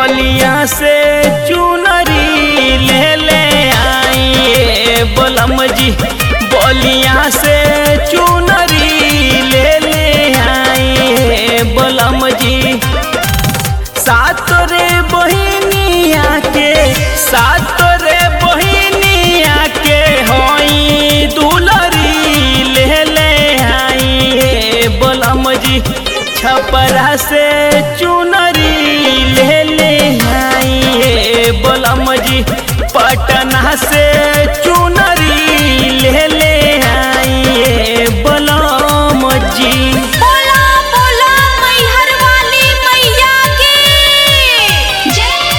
बलिया से चुनरी ले ले आई बलम जी बलिया से चुनरी ले ले आई बलम जी सात रे बहिनिया के सात रे बहिनिया के होई दुलरी ले ले आई बलम जी छपरा से चुनरी ले ले आई बलम जी पटना से चुनरी ले ले आई बलम जी बोला बोला मैहर वाली मैया की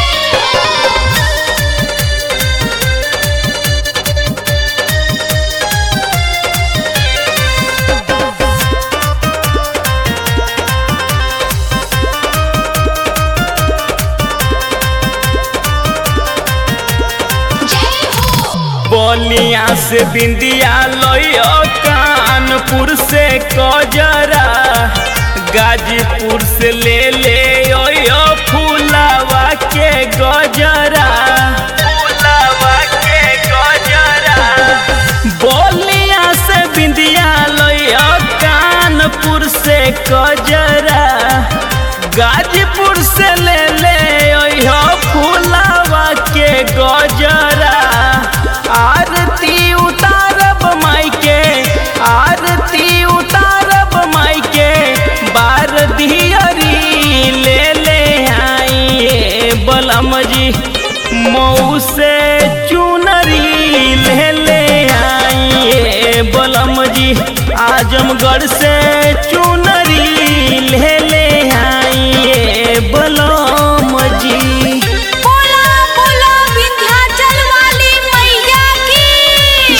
बलिया से बिंदिया लइयो कानपुर से कजरा गाजीपुर से ले ले ओयो फूलावा के गजरा फूलावा के गजरा बलिया से बिंदिया लइयो कानपुर से कजरा गाजीपुर से ले ले ओयो फूलावा के गजरा आरती उतारब माई के आरती उतारब माई के बार दियरी ले ले आई बलम जी मऊ से चुनरी ले ले आई बलम जी आजमगढ़ से चुनरी ले ले आई बलम जी बोला बोला विंध्याचल वाली मैया की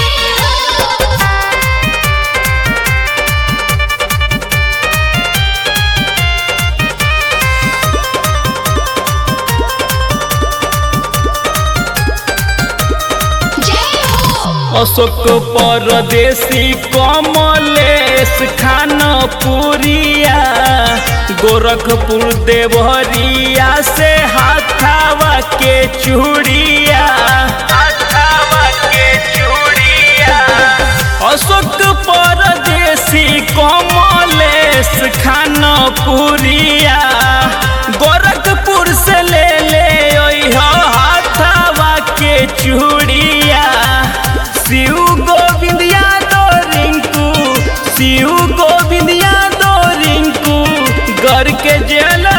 अशोक परदेसी कमलेश खानपुरिया गोरखपुर देवरिया से हाथावा के चूड़िया हाथावा के चूड़िया अशोक परदेसी कमलेश खानपुरिया गोरखपुर से ले ले ओइहो हाथावा के चूड़िया शिव गोविंद यादव रिंकू शिव गोविंद यादव रिंकू घर के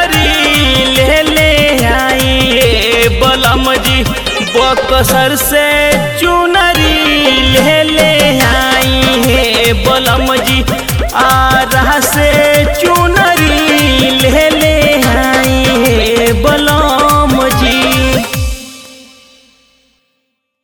ज्वेलरी ले ले आई बलम जी बकसर से